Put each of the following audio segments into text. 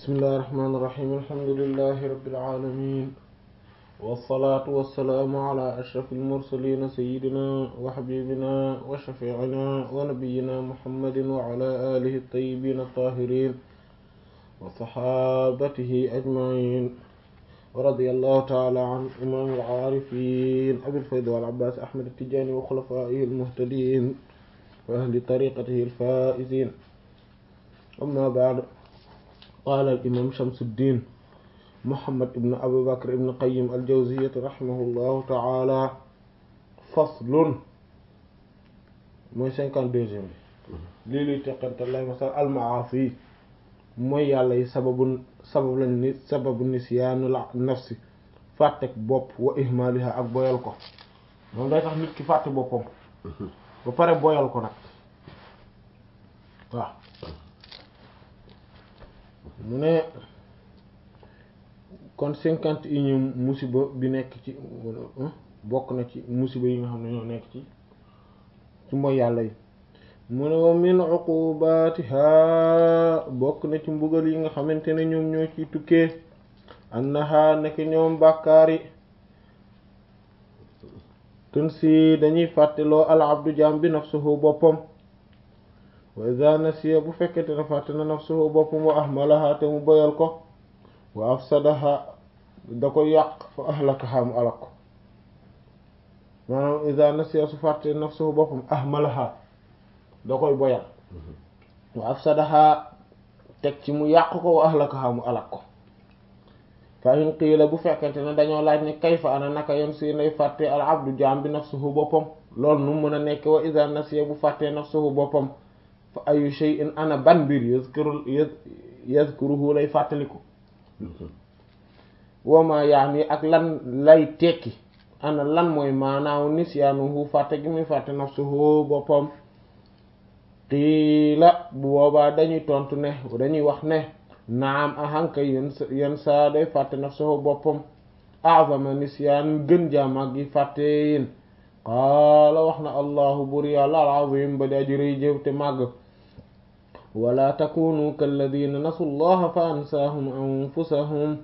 bismillahi rahmaani rahiim alhamdulillahi rabbil aalamiin wassalaatu wassalaamu ala ashrafil mursaliin sayyidina wa habibina wa shafiicina wa nabiyyina muhammadin wa ala aalihi at-tayyibiin at-taahiriin wa saxaabatihi ajmaciin wa radiyallahu ta'ala an imaamil aarifiin abil fayd wal abbaas ahmad at-tijaani wa xulafaa'ihi al-muhtadiin wa ahli tariiqatihi al-faa'iziin amma ba'd qaala al-imaam Shamsuddin Muhammad ibn Abu Bakr ibn Qayyim al-Jawziyya rahimahullahu ta'ala faslun mooy cinquante-deuxième bi lii luy teqante lay masal al-ma'aasi mooy yàlla yi sababu sabab lañ ni sababu nisyaanu la nafsi fàttek bopp wa ihmaaliha ak boyal ko moom day tax nit ki fàtte boppam ba pare boyal ko nag waaw mu ne kon cinquante et unième musiba bi nekk ci bokk na ci musiba yi nga xam ne ñoo nekk ci ci mooy yàlla yi mu ne wa min uqubatiha bokk na ci mbugal yi nga xamante ne ñoom ñoo ciy tukkee annaha nekk ñoom bàkkaar yi tun si dañuy fàtteloo al abdu jaam bi nafsuhu boppam wa idha nasiya bu fekkete ne fàtte na nafsuhu boppam wa ahmalaha te mu boyal ko wa afsadaha da ko yàq fa ahlakaha mu alak ko maanaam idha nasiya su fàtte nafsuhu boppam ahmalaha da koy boyal wa afsadaha teg ci mu yàq ko wa ahlakaha mu alak ko fa in qiila bu fekkente ne dañoo laaj ne kayfa ana naka yoon si nay fàtte al abdu jaam bi nafsuhu boppam loolu nu mën a nekk wa idha nasiya bu fàtte nafsuhu boppam fa ayu shay'in ana ban mbir yazkuru yazkuruhu lay fàttaliku wama yaani ak lan lay tekki ana lan mooy maanaaw nisyaanuhu fàtte gi muy fàtte nafsuhu boppam qiila bu boobaa dañuy tontu ne dañuy wax ne naam ahanka yen yen saa day fàtte nafsuhu boppam a'zama nisyaan gën jaamag yi fàtte yéen qaala wax na allahu bur yàlla al-azim ba di aji rëy jëw te màgg wala takunu kalladina nasu llaha fa ansaahum anfusahum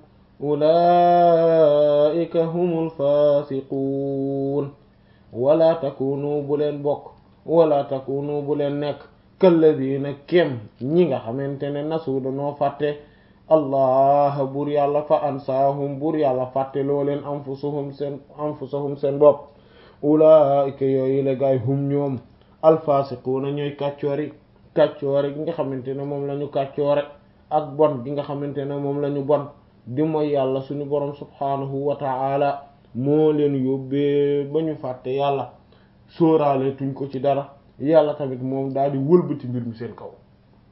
ulaika humul fasiquun wala takunu bu leen bokk wala takunu bu leen nekk kalladina kem ñi nga xamante ne nasu dañoo fàtte allah bur yàlla fa ansaahum bur yàlla fàtte loo leen anfusahum seen anfusahum seen bopp ulaika yooyu la gaay hum ñoom alfasiquuna ñooy kàccoori kàccoore gi nga xamante ne moom la ñu kàccoore ak bon gi nga xamante ne moom la ñu bon di mooy yàlla suñu borom subhaanahu wa ta'ala moo leen yóbbee ba ñu fàtte yàlla sóoraale tuñ ko ci dara yàlla tamit moom daal di wëlbati mbir mi seen kaw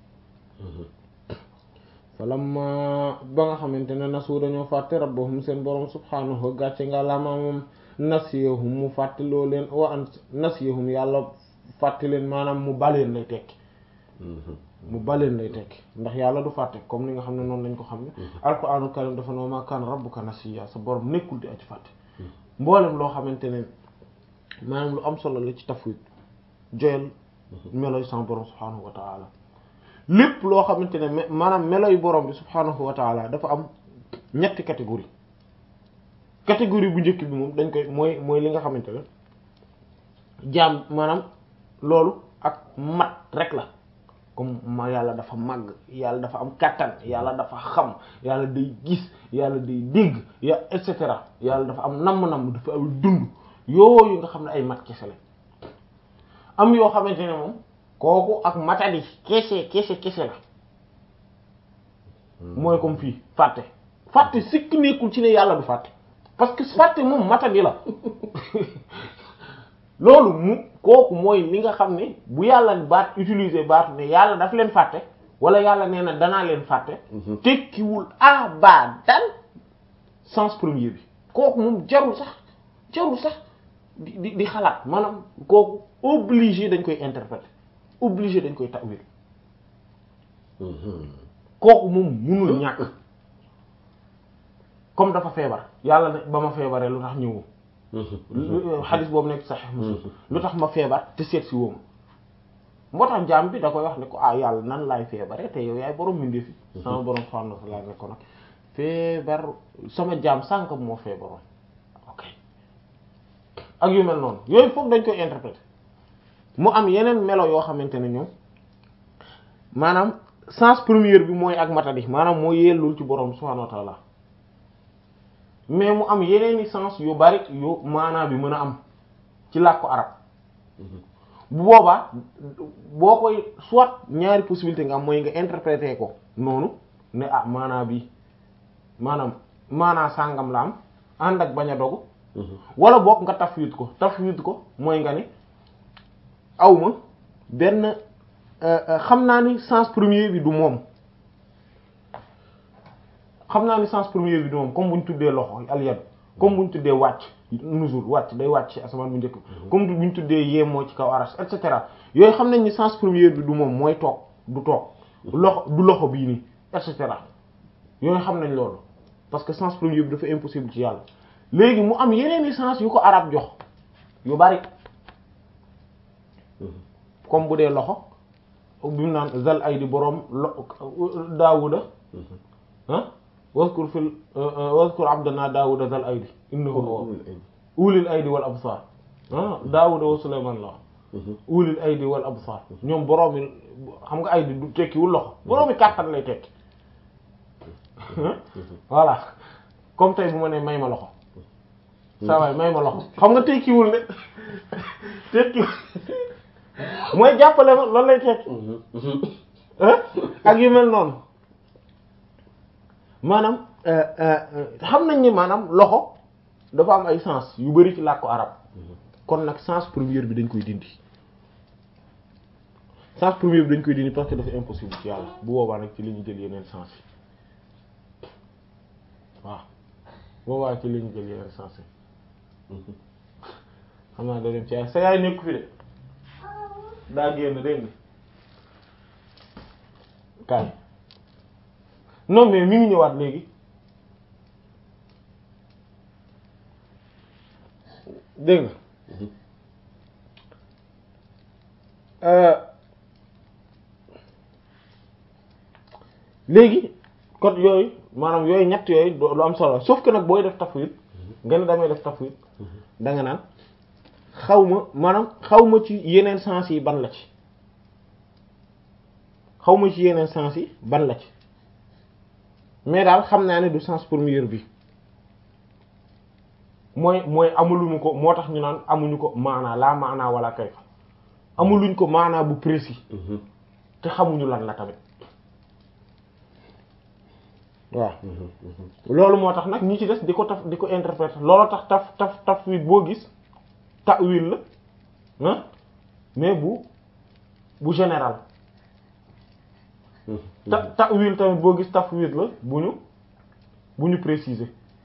falamma ba nga xamante ne nasu dañoo fàtte rabbahum seen borom subhaanahu wa gàcce nga lama moom nasiyahum mu fàtte loo leen wa an nasiyahum yàlla fàtte leen maanaam mu baleen lay tekki mu baleen lay tekki ndax yàlla du fàtte comme ni nga xam ne noonu lañ ko xam ne alquraanul karim dafa noo ma kaana rabbuka nasiya sa borom nekkul di aji fàtte mboolem loo xamante ne maanaam lu am solo la ci tafwid joyal meloy sama borom subhaanahu wa taala lépp loo xamante ne maanaam meloy borom bi subhaanahu wa taala dafa am ñetti catégorie catégorie bu njëkk bi moom dañ koy mooy mooy li nga xamante ne jaam maanaam loolu ak mat rek la comme ma yàlla dafa màgg yàlla dafa am kàttan yàlla dafa xam yàlla day gis yàlla day dégg ya et cetera yàlla dafa am namm-namm dafa am dund yooyu nga xam ne ay mat kese la am yoo xamante ne moom kooku ak matadi kese kese kese la mooy comme fii fàtte fàtte sikk nekkul ci ne yàlla du fàtte parce que fàtte moom matadi la loolu mu kooku mooy li nga xam ne bu yàlla baat utiliser baatu ne yàlla daf leen fàtte wala yàlla nee na danaa leen fàtte tekkiwul abadan sens premier bi kooku moom jarul sax jarul sax di di di xalaat maanaam kooku obligé dañ koy interpréter obligé dañ koy ta'wil kooku moom munul ñàkk comme dafa feebar yàlla ne ba ma feebaree lu tax ñëwoo xadis boobu nekk sax muslim lu tax ma feebar te seet si wooma moo tax jaam bi da koy wax ne ko ah yàlla nan laay feebare te yow yaay borom mindee fi sama borom subhanahu wa ta'ala ne ko nag feebar sama jaam sànk moo feebaroon ok ak yu mel noonu yooyu foog dañ koy interpréter mu am yeneen melo yoo xamante ne ñoom maanaam sens premier bi mooy ak matadi maanaam moo yellul ci borom subhanahu wa ta'ala mais mu am yeneeni sens yu bari yu maanaa bi mën a am ci làkku arab bu boobaa boo koy soit ñaari possibilité nga am mooy nga interpréter ko noonu ne ah maanaa bi maanaam maanaa sàngam la am ànd ak bañ a dogu wala boog nga tafwid ko tafwid ko mooy nga ne awma benn xam naa ni sens premier bi du moom xam naa ni sens premier bi du moom comme bu ñu tuddee loxo al-yad comme bu ñu tuddee wàcc nuzul wàcc day wàcc ci asamaan bu njëkk comme bu ñu tuddee yemoo ci kaw arash et cetera yooyu xam nañ ni sens premier bi du moom mooy toog du toog loxo du loxo bii nii et cetera yooyu xam nañ loolu parce que sens premier bi dafa impossible ci yàlla léegi mu am yeneen i sens yu ko arab jox yu bari comme bu dee loxo bi mu naan zal ay di boroom lo daawuda ah waskur fil waskur abdana daawuda zal aydi innahu ulil aydi wal absar ah daawuda wa suleyman la ulil aydi wal absar ñoom boroomi xam nga aydi du tekkiwul loxo boroomi kàttan lay tekki voilà comme tey bu ma ne may ma loxo saa waay may ma loxo xam nga tekkiwul ne tekkiwul mooy jàppale ma loolu lay tekki ak yu mel noonu maanaam xam nañ ni maanaam loxo dafa am ay sens yu bari ci làkku arab kon nag sens premier bi dañ koy dindi sens premier bi dañ koy dindi parce que dafa impossible ci yàlla bu boobaa nag ci li ñu jël yeneen sens yi waaw boobaa ci li ñu jël yeneen sens yi xam naa da dem ci yaay sa yaay nekku fi de daa génn dégg nga kaay non mais mi ngi ñëwaat léegi dégg nga léegi kon yooyu maanaam yooyu ñett yooyu lu am solo sauf que nag booy def tafwid nga ne damay def tafwid da nga naan xaw ma maanaam xaw ma ci yeneen sens yi ban la ci xaw ma ci yeneen sens yi ban la ci mais daal xam naa ne du sens premier bi mooy mooy amuluñu ko moo tax ñu naan amuñu ko maanaa laa maanaa wala kayfa amuluñ ko maanaa bu précis te xamuñu lan la tamit waaw loolu moo tax nag ñi ci des di ko taf di ko interpréter loolu tax taf taf tafwid boo gis ta'wil la ah mais bu bu général ta ta'wil tamit boo gis tafwid la bu ñu bu ñu préciser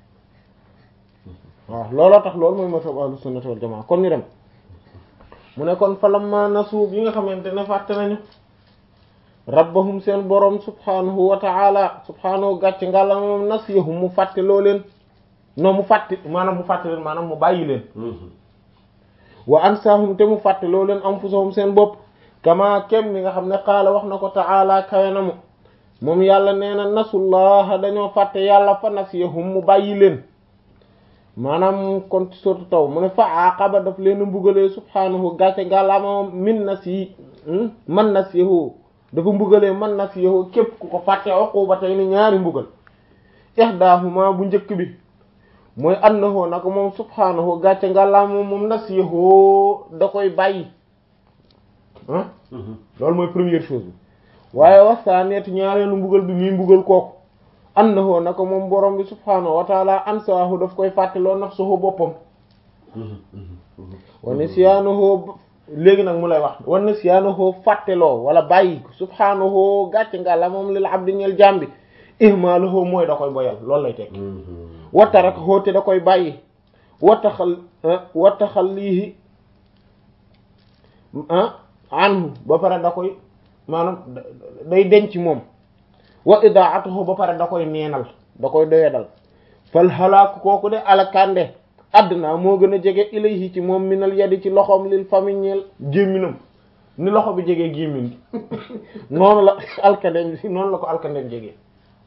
waaw looloo tax loolu mooy mazhab ahlus sunnah wal jamaa kon ñu dem mu ne kon falamma nasu bi nga xamante ne fàtte nañu rabbahum seen borom subhanahu wa ta'ala subhanahu gàcc ngàlla moom nasiyahum mu fàtte loo leen non mu fàtte maanaam mu fàtte leen maanaam mu bàyyi leen wa ansahum te mu fàtte loo leen anfusahum seen bopp kama kem ni nga xam ne qaala wax na ko ta'ala kawe na mu moom yàlla nee na nasullaha dañoo fàtte yàlla fa nasiyahum mu bàyyi leen maanaam kon ci sourate taw mu ne fa aqaba daf leen mbugalee subhanahu gàcce ngàllaama min nasi man nasiyahu dafa mbugalee man nasiyahu képp ku ko fàtte uqubatay ni ñaari mbugal ihdahuma bu njëkk bi mooy annahu naka moom subhanahu gàcce ngàllaama moom nasiyahu da koy bàyyi ah loolu mooy première chose bi waaye wasaneet ñaareelu mbugal bi muy mbugal kooku annahu naka moom borom bi subhanahu wa taala ansaahu daf koy fàtteloo nafsuhu boppam wa nisyanuhu léegi nag mu lay wax wa nisyanuhu fàtteloo wala bàyyi subhanahu gàcce nga la moom lil abdi ñeel jambi ihmaluhu mooy da koy boyal loolu lay tekki wa tarakahu te da koy bàyyi wa taxal wa taxallihi anhu ba pare da koy maanaam day denc moom wa idaatuhu ba pare da koy neenal da koy doyadal fal halaaku kooku de alakande adduna moo gën a jege ilayhi ci moom minal yadi ci loxoom lil famiñeel gémminam ni loxo bi jegee gémmiñ gi noonu la alkandeem noonu la ko alkandeem jegee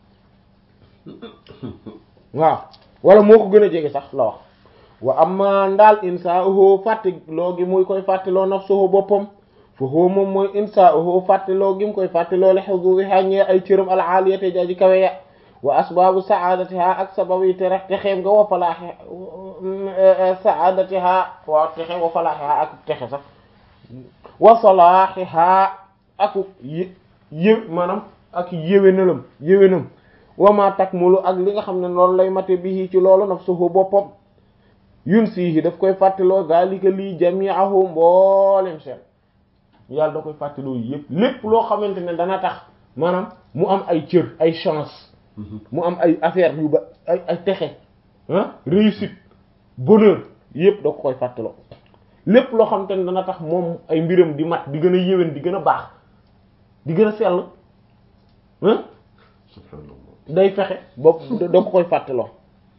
waaw wala moo ko gën a jege sax la wax wa amma ndaal insaahu fàtte loo gi muy koy fàtteloo nafsuhu boppam fa huwa moom mooy insaahu fàtteloo gi mu koy fàtteloo li hududiha ñee ay cëram al aliyati jaaji kawe ya wa asbaabu saadatiha ak sabab yi te rek texeem nga wa falaaxe saadatiha waaw texe wa falaaxiha ak texe sax wa salaaxiha ak yé yé maanaam ak yéwénalam yéwénam wa ma takmulu ak li nga xam ne loolu lay mate bi ci loolu nafsuhu boppam yun siihi daf koy fàttaloo zalika lii jami'ahu mboolem seen yàlla da koy fàttaloo yépp lépp loo xamante ne dana tax maanaam mu am ay cër ay chance mu am ay affaire yu ba ay ay texe ah réussite bonheur yépp da ko koy fàttaloo lépp loo xamante ne dana tax moom ay mbiram di mat di gën a yéwén di gën a baax di gën a sell ah day fexe bopp da ko koy fàttaloo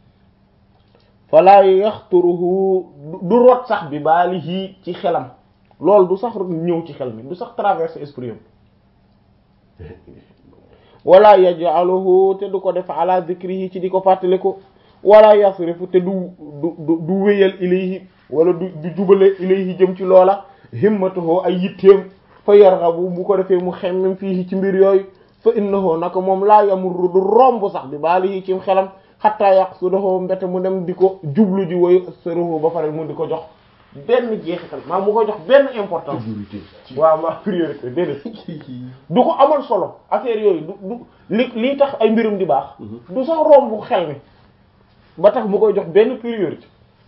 falaa yaxturuhu du rot sax bi baalihi ci xelam loolu du sax ñëw ci xel mi du sax traverser esprit am wala yaj'aluhu te du ko def ala dhikrihi ci di ko fàttaliku wala yasrifu te du du du wéyal ilayhi wala du du jubale ilayhi jëm ci loola himmatuhu ay yitteem fa yarghabu bu ko defee mu xemmem fii ci mbir yooyu fa innahu naka moom laa yamurru du romb sax bi baalihi ci xelam xatta yaqsudahu mbete mu dem di ko jublu ji woyu sëruhu ba pare mu di ko jox benn jeexital maa mu ko jox benn importance waaw ma priorité déedéet du ko amal solo affaire yooyu du du li lii tax ay mbirum di baax du sax romb xel mi ba tax mu koy jox benn priorité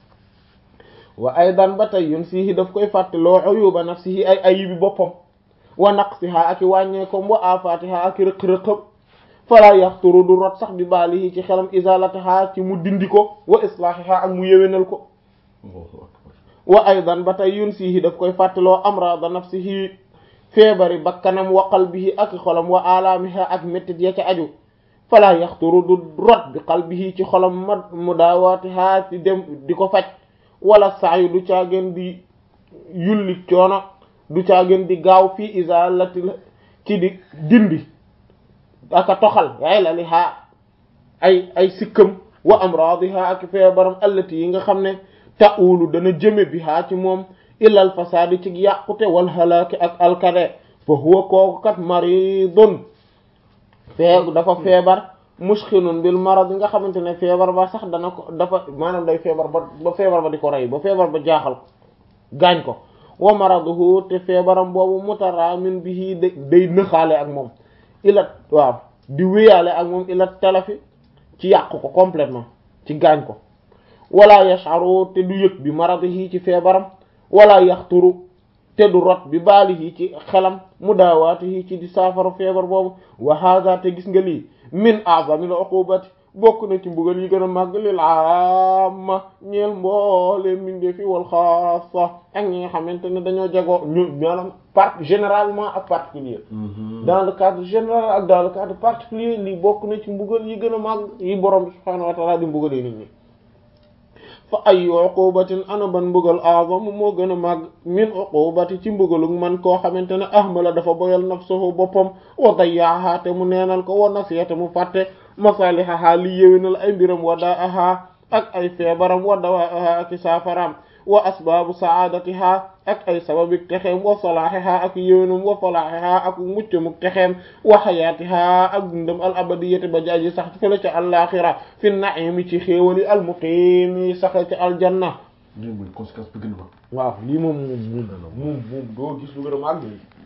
wa aydan ba tey yun sihi daf koy fàtte loo uyuba nafsihi ay ayibi boppam wa naqsiha ak i wàññeekom wa afatiha ak i rëq-rëqam fala yaxturu du rot sax bi baalihi ci xelam isalataha ci mu dindi ko wa islahiha ak mu yéwénal ko wa aydan ba tey yun sihi daf koy fàttaloo amrada nafsihi feebari bakkanam wa qalbihi ak xolam wa alaamiha ak méttit ya ca aju fala yaxturu du rot bi qalbihi ci xolam ma mu daawatiha ci dem di ko faj wala saayu du caageen di yulli coono du caageen di gaaw fii isalati ci di dindi aka toxal yaay la li haa ay ay sikkam wa amradiha ak feebaram allati yi nga xam ne ta'ulu dana jëme bi haa ci moom illal fasaadi ci yàqute wal halaaki ak alkade fa huwa kooku kat maridun feegu dafa feebar mushkilun bil marad nga xamante ne feebar ba sax dana ko dafa maanaam day feebar ba ba feebar ba di ko rey ba feebar ba jaaxal ko gaañ ko wa maraduhu te feebaram boobu mutaramin bihi day nëxaale ak moom ilat waaw di wéyaale ak moom ilat talafi ci yàq ko complètement ci gaañ ko wala yash'uru te du yëg bi maradihi ci feebaram wala yaxturu te du rot bi baalihi ci xelam mudawaatihi ci di saafara feebar boobu wa hada te gis nga lii min a'zamil uqubati bokk na ci mbugal yi gën a màgg lil amma ñeel mboole mindee fi wal xaasa ak ñi nga xamante ne dañoo jagoo ñu maanaam part généralement ak particulier dans le cadre général ak dans le cadre particulier lii bokk na ci mbugal yi gën a màgg yi borom bi subhaanahu wa ta'ala di mbugalee nit ñi fa ay uqubatin ana ban mbugal a'zam moo gën a màgg min uqubati ci mbugalug man koo xamante ne ahmala dafa boyal nafsuhu boppam wa dayyaaha te mu neenal ko wa nasiya te mu fàtte masalihaha li yéwénal ay mbiram wa daaha ak ay feebaram wa dawaaha ak saafaram wa asbaabu saadatiha ak ay sababik texeem wa salaahiha ak yéwénam wa falaahiha ak muccamuk texeem wa xayaatiha ak dundam al abadiyati ba jaaji sax fële ca àllaaxira fi naimi ci xéewali al muqiimi saxe ca aljanna lii mooy conséquence bi gën a mag waaw lii moom moom moom moom doo gis lu gën a màgg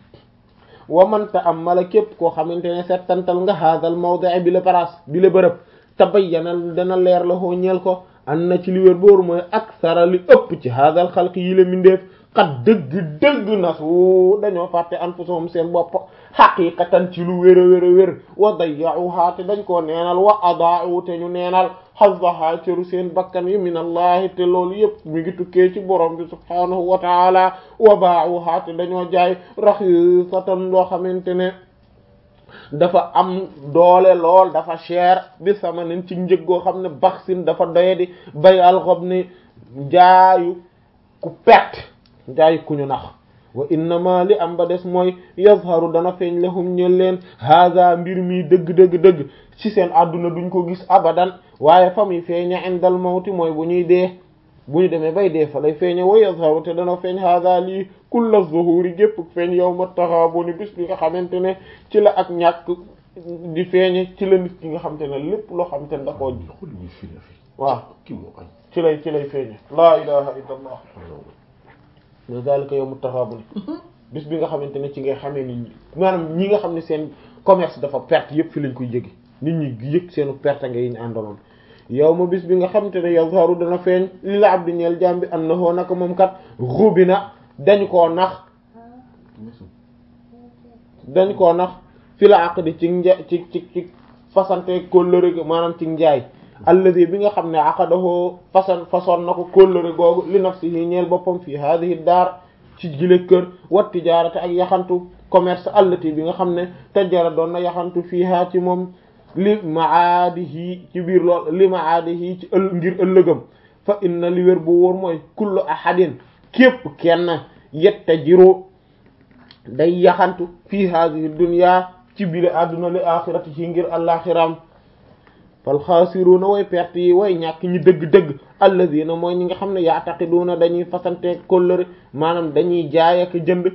wa man ta'ammala képp koo xamante ne settantal nga haadal mawdi' bi la place bi la bërëb tabayyana dana leer la hoo ñeel ko an na ci li wér booru mooy aksara li ëpp ci haadal xalqi yi la mindeef xat dëgg dëgg nasu dañoo fàtte anfusahum seen bopp xaqiqatan ci lu wér a wér a wér wa dayya'uha te dañ koo neenal wa adaa'u te ñu neenal hazzaha cëru seen bakkan yi min allahi te loolu yëpp mi ngi tukkee ci borom bi subhaanahu wa taala wa baa'uha te dañoo jaay raxisatan loo xamante ne dafa am doole lool dafa cher bi samanin ci njëg goo xam ne baxsin dafa doye di bay alxob ni jaayu ku perte jaayu ku ñu nax wa innama li am ba des mooy yazharu dana feeñ lahum ñel leen haada mbir mi dëgg dëgg dëgg ci seen àdduna duñ ko gis abadan waaye fa muy feeña indal mawti mooy bu ñuy dee bu ñu demee bay dee fa lay feeña wa yazharu te dana feeñ haada lii kulla zuhuri gépp feeñ yawma taxaabuni bis bi nga xamante ne ci la ak ñàkk di feeñe ci la nit ki nga xamante ne lépp loo xamante ne da koo xool ñu fi la fi waaw kii moo ay ci lay ci lay feeñe laa ilaha illa allah wa zalika yawmu taxaabuni bis bi nga xamante ne ci ngay xamee nit ñi maanaam ñi nga xam ne seen commerce dafa perte yëpp fi lañ koy yëge nit ñi yëg seenu perte nga yi ñu àndaloon yow ma bis bi nga xamante ne yazharu dana feeñ li la abdi ñeel jaam bi annahu naka moom kat rubina dañ koo nax dañ koo nax fi la aqdi ci nja ci ci ci fasante kóllëre gi maanaam ci njaay alladi bi nga xam ne aqadahu fasan façon na ko kóllëre googu li nafsihi ñeel boppam fii hadihi daar ci jile kër wat tijaarate ak yaxantu commerce allati bi nga xam ne tajara doon na yaxantu fiiha ci moom li maadihi ci biir lool li maadihi ci ëll ngir ëllëgam fa inna li wér bu wóor mooy kullu ahadin képp kenn yettajiru day yaxantu fii hadihi dunya ci biir àdduna li axirati ci ngir àllaxiram fal xaasiruuna way perte yi way ñàkk ñi dëgg-dëgg alladina mooy ñi nga xam ne yaataqiduuna dañuy fasante kóllëre maanaam dañuy jaay ak jënd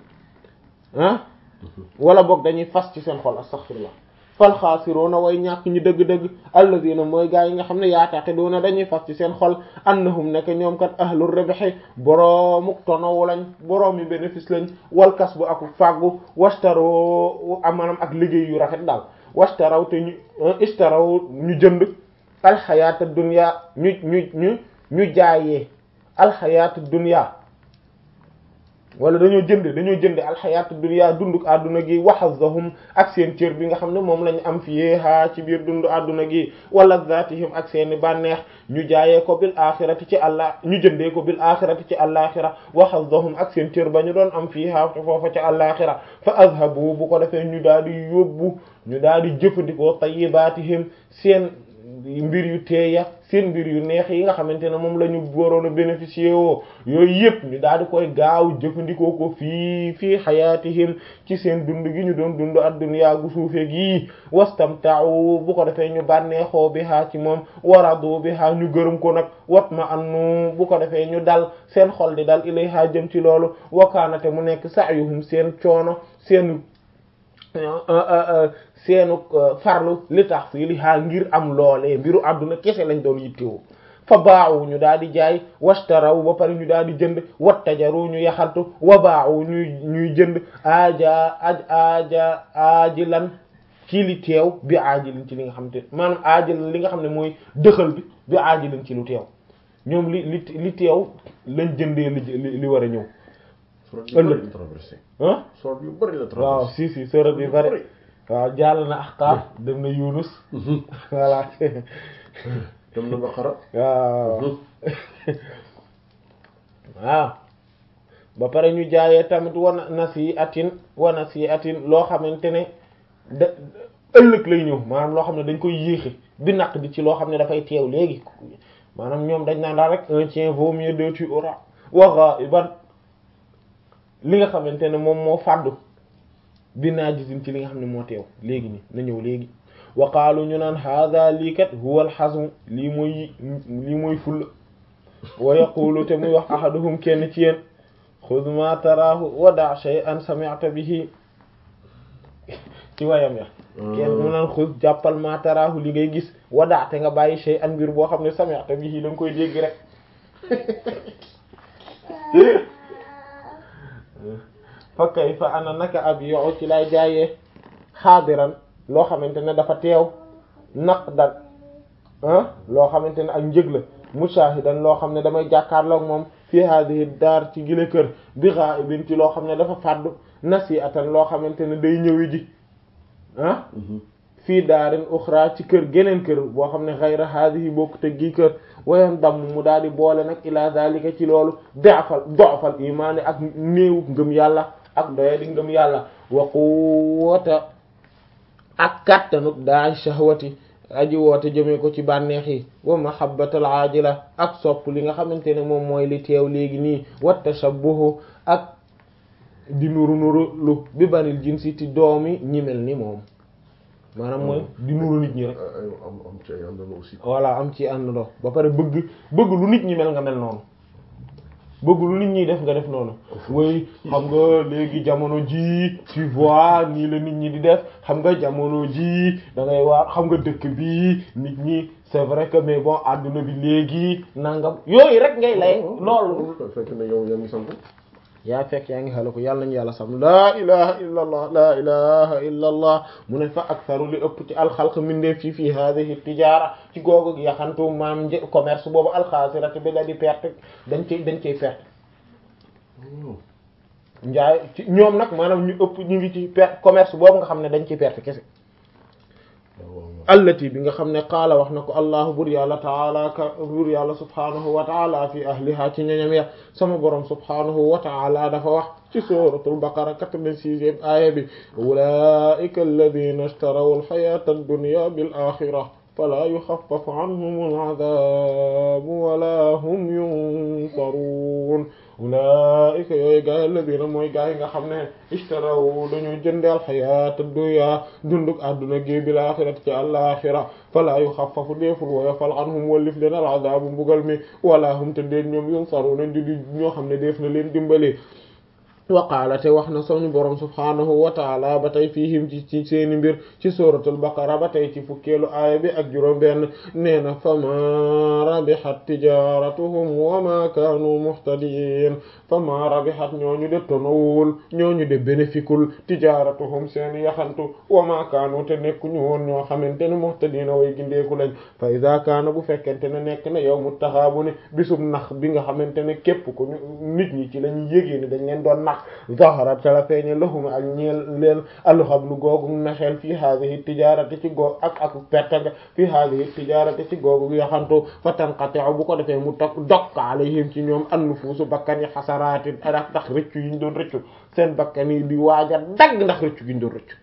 ah wala boog dañuy fas ci seen xol astaghfirullah fal xaasiruuna way ñàkk ñi dëgg-dëgg alladina mooy gaa yi nga xam ne yaataqiduuna dañuy fas ci seen xol annahum nekk ñoom kat ahlur ribhi boroomuk tonowu lañ boroomi bénéfice lañ wal kasbu ak fàggu wastaro maanaam ak liggéey yu rafet daal wastaraw te ñu istaraw ñu jënd alxayaata dunya ñu ñu ñu ñu jaayee alxayaata dunya wala dañoo jënd dañoo jënd alxayaata dunya dunduk àdduna gi waxazahum ak seen cër bi nga xam ne moom lañ am fiyeha ci biir dundu àdduna gi wala zatihim ak seeni bànneex ñu jaayee ko bil axirati ci allah ñu jëndee ko bil axirati ci alaxira waxazahum ak seen cër ba ñu doon am fiyeha te foofa ci alaxira fa azhabu bu ko defee ñu daal di yóbbu ñu daal di jëfandikoo tayyibatihim seen mbir yu teeya seen mbir yu neex yi nga xamante ne moom la ñu waroon a bénéficier woo yooyu yëpp ñu daal di koy gaaw jëfandikoo ko fii fii xayaatihim ci seen dund gi ñu doon dund adduniyaa gu suufe gi wastamta'u bu ko defee ñu bànneexoo bi haa ci moom waradu bi haa ñu gërëm ko nag wat ma annu bu ko defee ñu dal seen xol di dal ilayha jëm ci loolu wakaanate mu nekk sa'yuhum seen coono seen seenu farlu li tax fii li xaa ngir am loolee mbiru àdduna kese lañ doon yittewoo fa baawu ñu daal di jaay washtaraw ba pare ñu daal di jënd wattajaru ñu yaxantu wa baawu ñuy ñuy jënd aaja aj aaja aajilan ci li teew bi aajilin ci li nga xam te maanaam aajilan li nga xam ne mooy dëxal bi bi aajilin ci lu teew ñoom li li li teew lañ jëndee li li war a ñëw ëllëg traversé ah sort yu bari la traversé waaw si si sóorat bi bari waaw jàll na Ahqaaf dem na Yunus voilà dem na Baqara waaw waaw ba pare ñu jaayee tamit wana nasi atin wana si atin loo xamante ne da ëllëg lay ñëw maanaam loo xam ne dañ koy yéexe bi naq di ci loo xam ne dafay teew léegi maanaam ñoom dañ naan daal rek un tien vaut mieux deux tu auras waxa ban li nga xamante ne moom moo fàddu bi naa gisin ci li nga xam ne moo teew léegi ni na ñëw léegi waqaalu ñu naan hada lii kat huwa alxasmu lii mooy lii mooy fulla wa yaqulu te muy wax ahaduhum kenn ci yéen xud ma taraahu wa da shay'an sami'ta bihi ci wayam ya kenn mu naan xud jàppal ma taraahu li ngay gis wa da te nga bàyyi shay'an mbir boo xam ne sami'ta bihi da nga koy dégg rek fa kayfa ana naka ab yow ci lay jaayee xaadiran loo xamante ne dafa teew naqdan ah loo xamante ne ak njëg la mushahidan loo xam ne damay jàkkaarloog moom fi hadihi daar ci gile kër bi ghaibin ci loo xam ne dafa fàddu nasi'atan loo xamante ne day ñëwi ji ah fii daarin uxra ci kër geneen kër boo xam ne xayra hadihi bokk te gi kër wayan damm mu daal di boole nag ila zalika ci loolu dofal dofal imaani ak néewu ngëm yàlla ak doye di ngëm yàlla wa quwwata ak kattanuk daa shahwati aji woote jëmee ko ci bànneex yi wa mahabbatal aajila ak sopp li nga xamante ne moom mooy li teew léegi nii wa tashabbuhu ak di nuru nuru lu bi banil jinsi ti doomi ñi mel ni moom maanaam mooy di nuru nit ñi rek ay am am ci ay àndandoo aussi. voilà am ci àndandoo ba pare bëgg bëgg lu nit ñi mel nga mel noonu bëgg lu nit ñi def nga def noonu way xam nga léegi jamono ji tu vois nii la nit ñi di def xam nga jamono ji da ngay waar xam nga dëkk bi nit ñi c'est vrai que mais bon àdduna bi léegi nangam yooyu rek ngay lay loolu fekk na yow yaa ngi sant. yaa fekk yaa ngi xala ko yàlla nañu yàlla sam laa ilaha illa allah laa ilaha illa allah mu ne fa aktharu li ëpp ci alxalq mindeef fi fii hadihi tijaara ci googu yaxantu maam një commerce boobu alxaasirati bi la di perte dañ cay dañ cay perte njaay ci ñoom nag maanaam ñu ëpp ñu ngi ci perte commerce boobu nga xam ne dañ ciy perte kese allati bi nga xam ne qaala wax na ko allahu bur yàlla taala ka bur yàlla subhanahu wa taala fi ahliha ci ñoñam ya sama borom subhanahu wa taala dafa wax ci suratul baqara quatre-vingt-sixième aaya bi ulaika alladina ishtaraw alxayata ad-dunya bil axira fala yuxaffafu anhum al'adabu wala hum yunsaruun ulaika yooyu gaay alladina mooy gaay yi nga xam ne ishtaraw dañu jënde alxayaata dunya dunduk àdduna gi bil axirati ci àlaxira fala yuxaffafu deeful woyofal anhum wallif leen al'adabu mbugal mi wala hum te deen ñoom yunsaruun di di ñoo xam ne def na leen dimbali waqaala te wax na suñu borom subhaanahu wa taala ba tey fiihim ci ci seeni mbir ci suratul baqara ba tey ci fukkeelu aaya bi ak juróom benn nee na fama rabihat tijaratuhum wa ma kaanu muhtadiin fama rabihat ñooñu de tonowul ñooñu de bénéficul tijaratuhum seeni yaxantu wa ma kaanu te nekkuñu woon ñoo xamante ne muhtadiina way gindeeku lañ fa ida kaana bu fekkente ne nekk na yawmu taxaabuni bisub nax bi nga xamante ne képp ko nit ñi ci lañu yégée ni dañ leen doon nax zaharat ca la feeñe lahum ak ñeel leen alxablu googu naxeel fii haadihi tijaarati ci goog ak ak pertanga fii haadihi tijaarati ci googu yaxantu fa tanqati'u bu ko defee mu tok dokk alayhim ci ñoom annufuusu bakkan yi xasaraati ak ndax rëccu yi ñu doon rëccu seen bakkan yi di waaja dagg ndax rëccu gi ñu doon rëccu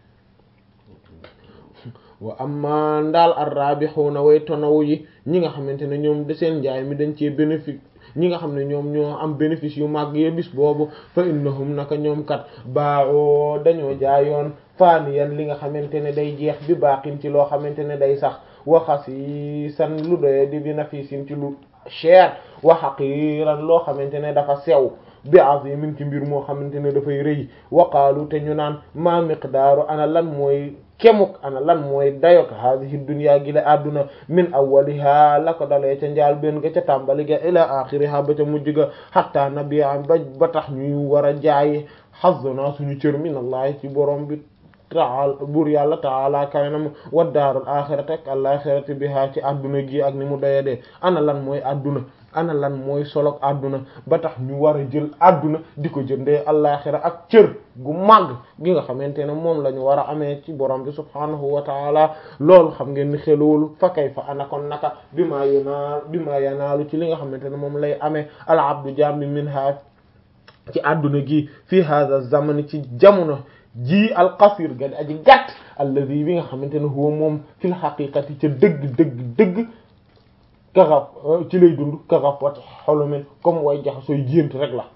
wa amma ndaal arrabixuuna way tonawu yi ñi nga xamante ne ñoom de seen njaay mi dañ cee bénéfice ñi nga xam ne ñoom ñoo am bénéfice yu màgg ye bis boobu fa innahum naka ñoom kat baaxoo dañoo jaayoon faaniyan li nga xamante ne day jeex bi baaxin ci loo xamante ne day sax waxas yi san lu doye di bi nafisin ci lu cher wa haqiran loo xamante ne dafa sew bi azimin ci mbir moo xamante ne dafay rëy waqaalu te ñu naan ma miqdaaru ana lan mooy kemuk ana lan mooy dayok hadihi dunya gi la adduna min awwaliha la ko dalee ca njaal benn ga ca tàmbali ga ila axiriha ba ca mujj ga hatta nabi'a ba ba tax ñuy war a jaay hazzuna suñu cër min allahi ci borom bi taala buur yàlla taala kawenam wa daarul axirati ak alaxirati biha ci adduna gi ak ni mu doyadee ana lan mooy adduna ana lan mooy solog adduna ba tax ñu war a jël adduna di ko jëndee alaxira ak cër gu màgg gi nga xamante ne moom la ñu war a amee ci borom bi subhaanahu wa taala loolu xam ngeen ni xelowul fa kay fa ana kon naka bi maa yonaal bi maa yanaalu ci li nga xamante ne moom lay amee al abdu jambi min ha ci adduna gi fii hada zamani ci jamono ji al qasir ga di aji gàtt alladi bi nga xamante ne huwa moom fil haqiqati ca dëgg dëgg dëgg kaxaf ci lay dund kaxaf wat xolumen comme way jaxasooy gént rek la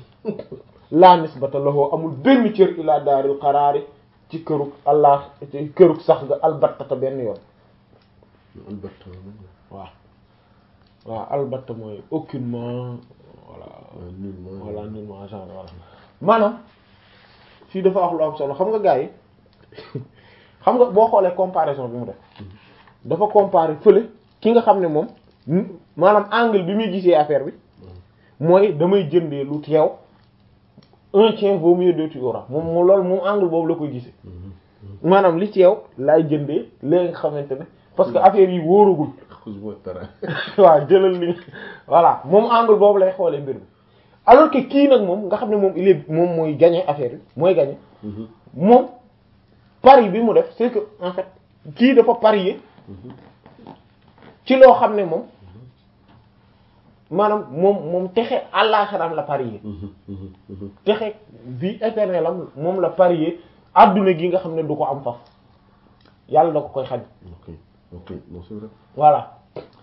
la nisbata lahu amul benn cër ila daaril qaraari ci kërug allah ci kërug sax ga albattata benn yoon albatta waaw waaw albatta mooy aucunement voilà nullement voilà nullement genre voilà maanaam fii dafa wax lu am solo xam nga gars yi xam nga boo xoolee comparaison bi mu def dafa comparer fële ki nga xam ne moom maanaam angle bi muy gisee affaire bi mooy damay jëndee lu teew un tien vaut mieux deux tu auras moom moom loolu moom angle boobu la koy gisee maanaam li teew laay jëndee léegi nga xamante ne parce que affaire yi wóoragul xusuma tara waaw jëlal li voilà moom angle boobu lay xoolee mbir mi alors que kii nag moom nga xam ne moom il est moom mooy gagner affaire bi mooy gagner moom pari bi mu def c'est que en fait kii dafa parier ci loo xam ne moom maanaam moom moom texe àllaxiraam la parier texe vie éternelle am moom la parier adduna gi nga xam ne du ko am faf yàlla da ko koy xañ ok ok bon c'est vrai voilà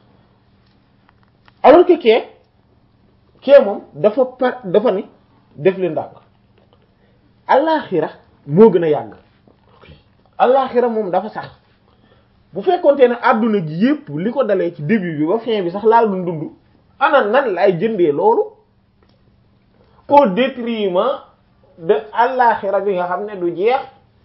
alors que kee kee moom dafa par dafa ni def leen ndànk allaaxira moo gën a yàgg allaaxira moom dafa sax bu fekkonte ne adduna gi yépp li ko dalee ci début bi ba fin bi sax laa dund dund ana nan lay jëndee loolu au détriment de allaaxira bi nga xam ne du jeex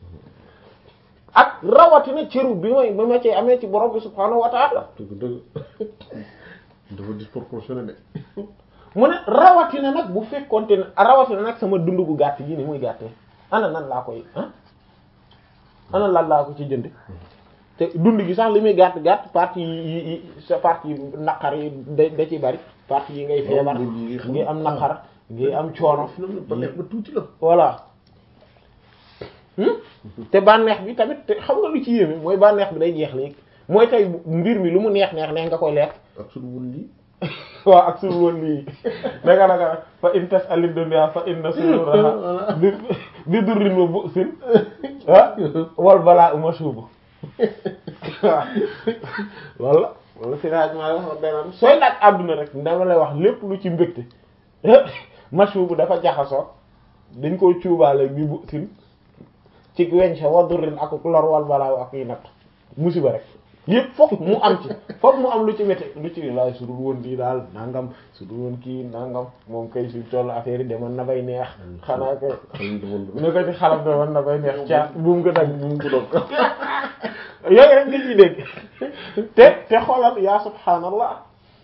ak rawatina cëru bi may ba ma cee amee ci borom bi subhaanahu wa taala dëgg dëgg dafa disproportionné de mu ne rawatina nag bu fekkonte ne rawatina nag sama dund gu gàtt gi ni muy gàttee ana nan laa koy ah ana lan laa ko ci jënd te dund gi sax li muy gàtt gàtt partie yi yi sa partie yi naqar yi da da ci bari partie yi ngay feebar loolu yi xam- ngay am naqar ngay am coono finalement ba nekk ba tuuti la voilà Hmm? te bànneex bi tamit te xam nga lu ci yéeme mooy bànneex bi day jeex léegi mooy tey mbir mi lu mu neex neex neex nga koy lekk ak suñu wun lii waaw ak suul woon lii naka naka fa in tas alid dunya fa inna sururaha bi bi durrin wa bu'sin ah wal balaa uma suubu waaw loolu la loolu sirage ma wax beneen sooy laaj àdduna rek dama lay wax lépp lu ci mbégte masuubu dafa jaxasoo dañ koo cuubaale bi bu'sin ci weñ sa wa durrin ak lor wal balaa ak yi natt musiba rek yëpp fokk mu am ci fokk mu am lu ci métti lu ci laay su dul woon kii daal nangam su dul woon kii nangam moom kay su toll affaire yi demoon na bay neex xanaa ko xalim demoon ne ko ci xalam demoon na bay neex caa buum ko dag buum ko dog yooyu rek nga ciy dégg te te xoolal yaa subhaanallah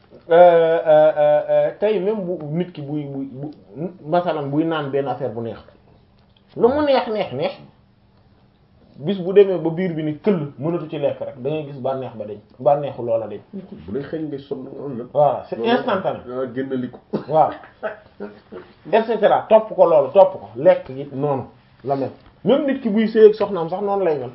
tey même bu nit ki buy buy bu masalan buy naan benn affaire bu neex lu mu neex neex neex bis bu demee ba biir bi ni këll mënatu ci lekk rek da ngay gis bànneex ba dañ bànneexu loola dañ bu lay xëy ngay sonn nga am la voilà c'est instantané ah génn li ko waaw et cetera topp ko loolu topp ko lekk gi noonu la mel même nit ki buy sëy ak soxnaam sax noonu lay mel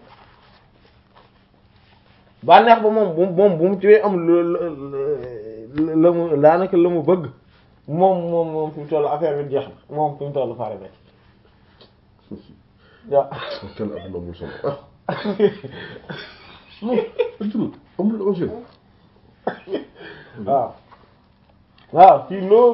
bànneex ba moom bu moom bu mu ci am la la mu daanaka la mu bëgg moom moom moom fi mu toll affaire bi jeex na moom fi mu toll pare na ci waaw tel adduna amul solo ah non adduna amul enjeu waaw waaw fii loo